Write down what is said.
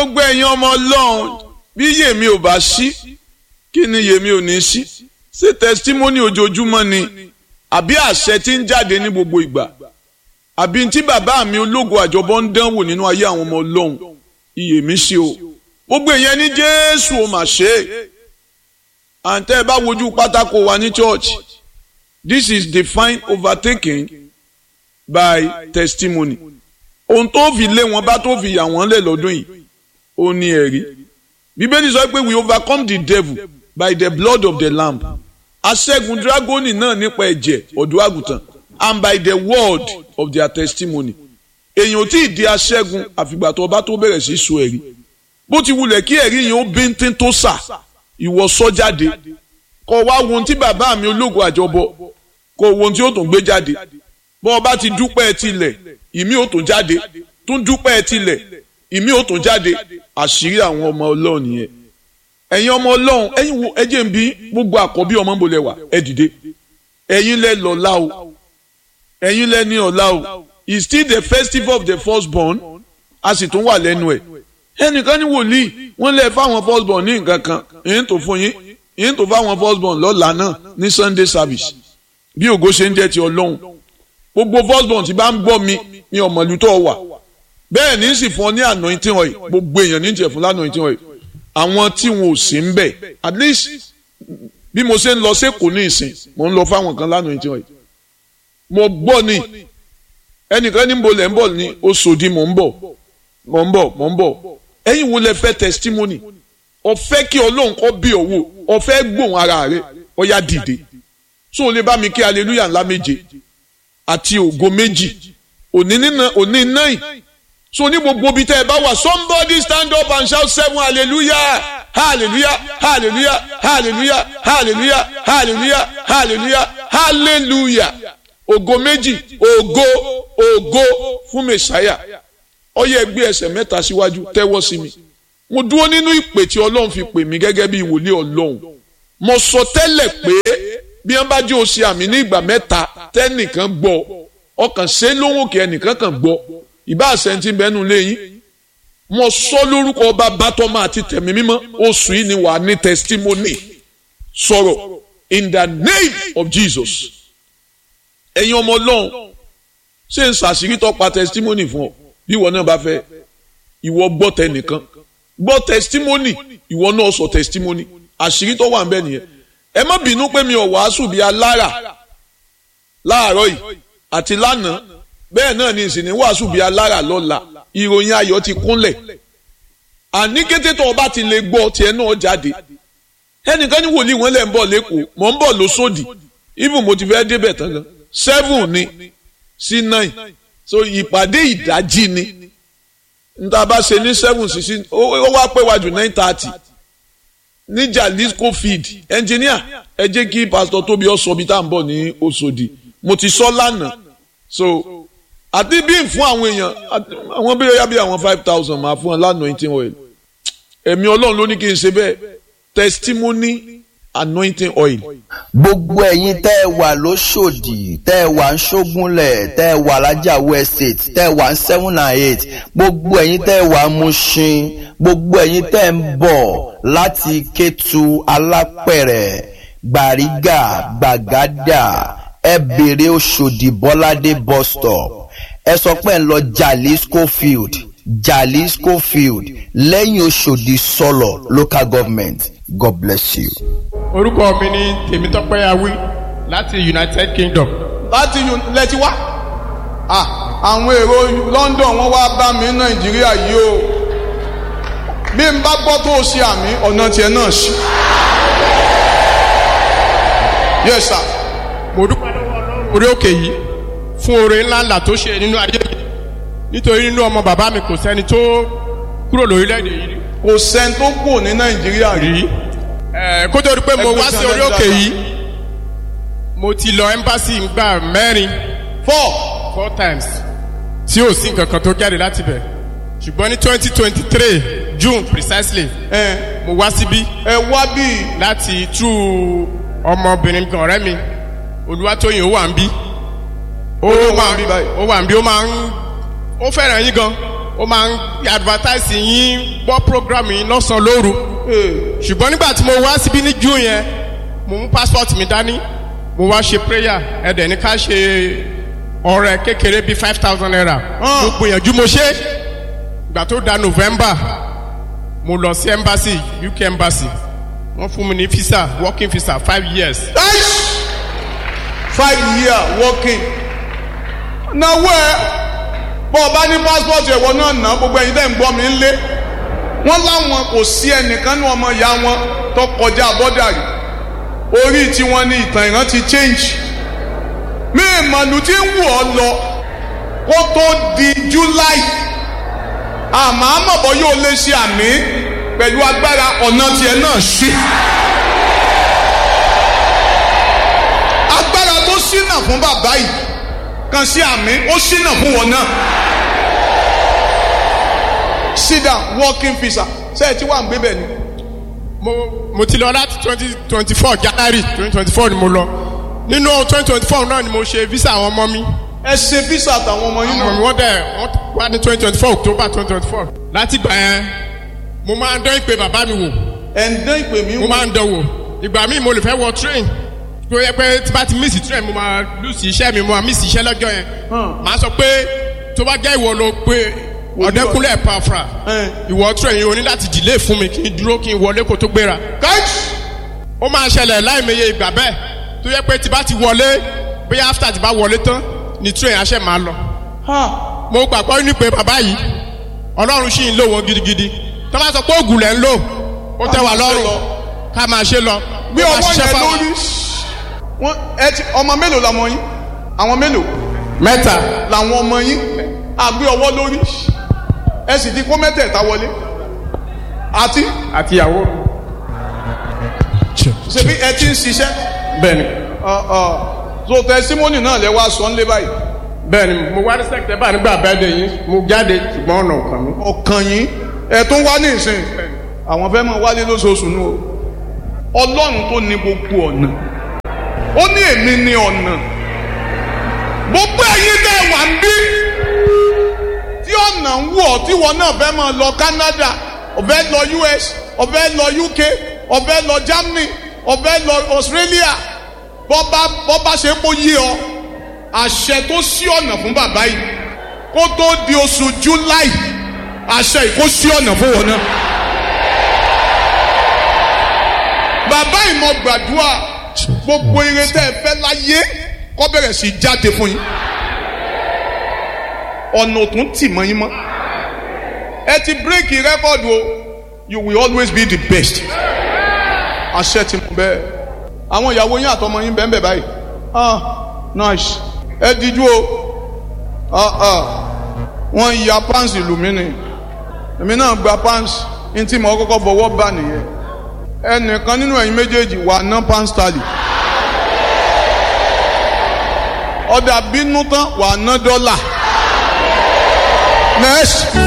gbogbo ẹ̀yin ọmọ ọlọ́run bí yèmí ò bá sí kí ni yèmí ò ní sí ṣé testimony ojoojúmọ́ ni àbí àṣẹ tí ń jáde ní gbogbo ìgbà àbí tí bàbá mi ológo àjọbọ ń dánwò nínú ayé àwọn ọmọ ọlọ́run iyèmí sí o gbogbo èèyàn ní jésù ò mà ṣe é àǹtẹ́ bá wojú pátákó wa ní church this is defined overtaking by testimony ohun tó fi lé wọn bá tó fi yà wọ́n lẹ̀ lọ́dún yìí ó ní ẹ̀rí bíbélì sọ pé we overcome the devil by the blood of the lamb aṣẹ́gun dragoni náà nípa ẹ̀jẹ̀ ọ̀dọ́ àgùntàn and by the word of their testimony èèyàn ò tí ì di aṣẹ́gun àfìgbà tó bá tó bẹ̀rẹ̀ sí sọ ẹ̀rí bó ti wulẹ̀ kí ẹ̀rí yẹn ó bíntín tó sà ìwọ sọ jáde kọ wá wo ohun tí bàbá mi ológo àjọbọ kọ wo ohun tí ó tún gbé jáde bọ́ ọ bá ti dúpẹ́ tilẹ̀ ìmí ò tún jáde tún dúpẹ́ tilẹ̀ ìmí ò tún jáde àṣírí àwọn ọmọ ọlọ́run yẹn ẹ̀yin ọmọ ọlọ́run ẹ̀yin wo ẹ jẹ́ n bí gbogbo àkọ́bí ọmọ bò lẹ wà ẹ dìde ẹ̀yin lẹ lọ́lá o ẹ̀yin lẹ ní ọ̀la o it's still the festival of the firstborn a sì tún wà lẹ́nu ẹ̀ ẹnìkan ní wòlíì wọ́n lẹ fáwọn firstborn ní nǹkan kan èyí tó fún yín èyí tó fáwọn firstborn lọ́la náà ní sunday service bí ògo ṣe ń jẹ́ ti ọlọ́run gbogbo firstborn tí bá ń gbọ́ mi ní ọmọlú tó wà bẹ́ẹ̀ ní sì fún ọ ní anointing oil gbogbo èèyàn ní tiẹ̀ fún anointing oil àwọn tí wọn ò sí ń bẹ̀ at least bí mo ṣe ń lọ sẹ́kọ̀ọ́ ní ìsìn mo ń lọ fáwọn kan anointing oil mo gbọ́ ni ẹnìkan ní bolẹ̀ ń bọ̀ ní Oṣòdì mò ń bọ̀ mò ń bọ̀ mò ń bọ̀ ẹ̀yin wo lẹ fẹ́ testimony ọ̀fẹ́ kí ọlọ́run kọ́ bí òwò ọ̀fẹ́ gbóhùn ara rẹ̀ ọ̀yá dìde so o lè bá mi kí hallelujah ńlá méje àti ògo méjì òní nínà òní náì so ní gbogbo ibi tẹ́ ẹ bá wà somebody stand up and shout seven hallelujah hallelujah hallelujah hallelujah hallelujah hallelujah hallelujah hallelujah ògo méjì ògo ògo fún mẹsàáyà ó yẹ gbé ẹsẹ̀ mẹ́ta síwájú tẹ́wọ́ sí mi mo dúró nínú ìpè tí ọlọ́run fi pè mí gẹ́gẹ́ bí wòlíì ọlọ́run mo sọ tẹ́lẹ̀ pé bí wọ́n bá jẹ́ òsì àmì ní ìgbà mẹ́ta tẹ́nìkan gbọ́ ọkàn ṣe lóhùn kí ẹnìkan kan gbọ́ ìbá àṣẹǹtì bẹ́nu léyìn mo sọ lórúkọ ọba bátọ́mọ àti tẹ̀mí mímọ́ oṣù yìí ni wàá ní testimony sọ̀rọ̀ in the name of Jesus ẹ̀yin ọmọ ọlọ́run ṣé n ṣàṣírí tó pa testimony fún ọ bí ìwọ náà bá fẹ́ ìwọ gbọ́ tẹnìkan gbọ́ testimony ìwọ náà sọ testimony àṣírí tó wà ń bẹ nìyẹn ẹ má bínú pé mi ò wàásù bíi alára láàárọ̀ yìí àti lánàá bẹ́ẹ̀ náà ni ìsìn ní wàásù bíi alára lọ́la ìròyìn ayọ̀ ti kúnlẹ̀ àní kété tó o bá ti lè gbọ́ tiẹ̀ náà jáde ẹnìkan ní wòlíì wọn lẹ̀ ń bọ̀ lẹ́kọ̀ọ́ mọ̀ ń bọ̀ lóṣòdì even mo ti fẹ́ débẹ̀ tán gan seven ni sí nine so ìpàdé ìdájí ni níta bá ṣe ní seven sí sí ó wá pé wájú nine thirty ní Jalisco field engineer ẹ jẹ́ kí pastor tóbi ọ sọ bí tá à ń bọ̀ ní Òṣòdì mo ti sọ lánàá so àti bí n fún àwọn èèyàn àwọn bí yá bí àwọn five thousand máa fún ọ lánàá eighteen oil ẹ̀mí ọlọ́run ló ní kí n ṣe bẹ́ẹ̀ testimony anointing oil. gbogbo ẹ̀yin tẹ́ ẹ wà lóṣòdì tẹ́ ẹ wà ń ṣógúnlẹ̀ tẹ́ ẹ wà lájàwó estate tẹ́ ẹ wà ń seven and eight gbogbo ẹ̀yin tẹ́ ẹ wà ń Mushin gbogbo ẹ̀yin tẹ́ ẹ ń bọ̀ láti Kétu Alápẹ̀rẹ̀ Gbàrígà Gbàgádà ẹ bèrè Òṣòdì Bọ́ládé bus stop ẹ sọ pé ẹ ń lọ Jalisco field Jalisco field lẹ́yìn Òṣòdì sọ̀lọ̀ local government God bless you. orúkọ mi ni tèmítọ́pẹ́ awí láti united kingdom. láti lẹ́tí wá àwọn èrò London wọ́n wá bá mi Nàìjíríà yìí o bí n bá gbọ́ tó ṣe àmì ọ̀nà tiẹ̀ náà ṣí. yes sir. mo dúpẹ́ lọ́wọ́ ọlọ́run orí òkè yìí fún oore ńláńlá tó ṣe nínú ayé mi nítorí nínú ọmọ bàbá mi kò sẹ́ni tó kúrò lórílẹ̀‐èdè yìí rí. kò sẹ́ni tó kù ní Nàìjíríà rí. rí ẹ kó tó di pé mo wá sí orí òkè yìí mo ti lọ embassy ngbà mẹ́rin four four times tí ò sí nǹkan kan tó jáde láti bẹ̀ ṣùgbọ́n ní twenty twenty three June precisely ẹ mo wá síbí ẹ wá bí láti tú ọmọbìnrin kan ọ̀rẹ́ mi Olúwatóyìn ó wà ń bí ó Ó wà ń máa bí báyìí. ó wà ń bí ó máa ń ó fẹ́ràn yín gan ó máa ń advertise yín gbọ́ program yín lọ́sàn-án lóru ṣùgbọ́n nígbà tí mo wá síbí ní june yẹn mo mú passport mi dání mo wá ṣe prayer ẹ̀dẹ̀ ní ká ṣe ọrẹ kékeré bíi five thousand naira mo gbìyànjú mo ṣe ìgbà tó da november mo lọ sí embassy uk embassy wọ́n fún mi ní visa working visa five years. Nice. five year working náwó ẹ bọ́ ọ bá ní passport ẹ̀wọ̀ náà ná gbogbo ẹ̀yin tẹ́ ń gbọ́ mi ń lé wọ́n láwọn kò sí ẹnìkan ní ọmọ ìyá wọn tó kọjá bọ́dà rí orí tiwọn ní ìtàn ìran ti change mi ìmọ̀lù tí ń wù ọ́ lọ kó tó di july àmọ́ àmọ̀bọ̀ yóò lè ṣe àmì pẹ̀lú agbára ọ̀nà tiẹ̀ náà ṣí. agbára tó ṣínà fún bàbá yìí kan sí àmì ó ṣínà fún wọn náà. sit down working visa ṣé ẹ ti wà ń gbé bẹ́ẹ̀ ni. mo mo ti lọ láti twenty twenty four january twenty twenty four ni mo lọ nínú twenty twenty four náà ni mo ṣe visa àwọn ọmọ mi ẹ ṣe visa àtàwọn ọmọ yín ọmọ mi náà. wọ́n dẹ̀ wọ́n wá ní twenty twenty four october twenty twenty four láti gbà yẹn mo máa ń dán ìpè bàbá mi wò ẹ̀ ń dán ìpè mí mo wò. máa ń dán wò ìgbà míì mo lè fẹ́ wọ train tó yẹ pé tí bá ti miss train mo máa lose iṣẹ́ mi mo máa miss iṣẹ́ lọ́jọ́ yẹn Hmm. màá sọ pé tó bá jẹ́ ìwọ ló pé ọ̀dẹ́kúnlẹ̀ pàfra Eh. ìwọ train yìí o ní láti delay fún mi kí n dúró kí n wọlé kó tó gbéra káìtì. ó máa ṣẹlẹ̀ láìmeye ìgbà bẹ́ẹ̀ tó yẹ pé tí bá ti wọlé bóyá after tí bá wọlé tán ni train aṣẹ́ máa lọ mo gbàgbọ́ ní pé bàbá yìí ọlọ́run sì ń lò wọ́n gidigidi tó bá sọ pé ògùn lẹ̀ ń lò ó tẹ́ wà lọ́rùn ká máa ṣe lọ bí Ó máa ọwọ́ ṣiṣẹ́ yẹn fáwọn. lórí wọn ẹ ti ọmọ mélòó làwọn yín àwọn mélòó mẹ́ta làwọn ọmọ yín àgbé ọwọ́ lórí ẹ sì ti kó mẹ́tẹ̀ẹ̀ta wọlé àti àti ìyàwó ṣebí ẹ ti ń ṣiṣẹ́ bẹ́ẹ̀ ni ọ ọ so tẹsímọ́nì náà lẹ wá sọ ńlẹ báyìí bẹ́ẹ̀ ni mo wá ní sẹ́kítẹ́bà nígbà bẹ́ẹ̀dẹ̀ yìí mo jáde ṣùgbọ́n ọ̀nà ọ̀kan mi. ọkàn yín ẹ tún wá ní ìsìn àwọn fẹ́ mọ wálé lóṣooṣù nù o ọlọ́run tó ní gbogbo ọ̀nà ó ní èmi ní ọ̀nà gbogbo ẹ̀yin dẹ̀ wà ń bí tí ọ̀nà ń wọ̀ tí wọn náà fẹ́ máa lọ Canada ọ̀fẹ́ lọ US ọ̀fẹ́ lọ UK ọ̀fẹ́ lọ Germany ọ̀fẹ́ lọ Australia bọ́ba bọ́ba ṣe kó yé ọ àṣẹ tó ṣí ọ̀nà fún bàbá yìí kó tó di oṣù July àṣẹ yìí kó ṣí ọ̀nà fún wọn náà. bàbá ìmọ̀ gbàdúrà gbogbo ire tẹ́ ẹ fẹ́ láyé kó bẹ̀rẹ̀ sí í jáde fún yín ọ̀nà òtún tì mọ́ yín mọ́ ẹ ti bírèkì rẹ́kọ̀dù o you will always be the best àṣẹ ti mú bẹ́ẹ̀ àwọn ìyàwó yín àtọmọ yín bẹ́ẹ̀ bẹ́ẹ̀ báyìí ah nice ẹ díjú o ah ah wọ́n ya pants ìlú mi ni èmi náà gba pants ní tí mo kọ́kọ́ bọ̀wọ́ bá nìyẹn ẹnìkan nínú ẹ̀yin méjèèjì wà ná pants tally ọ̀dà bínú tán wà ná dọ́là next.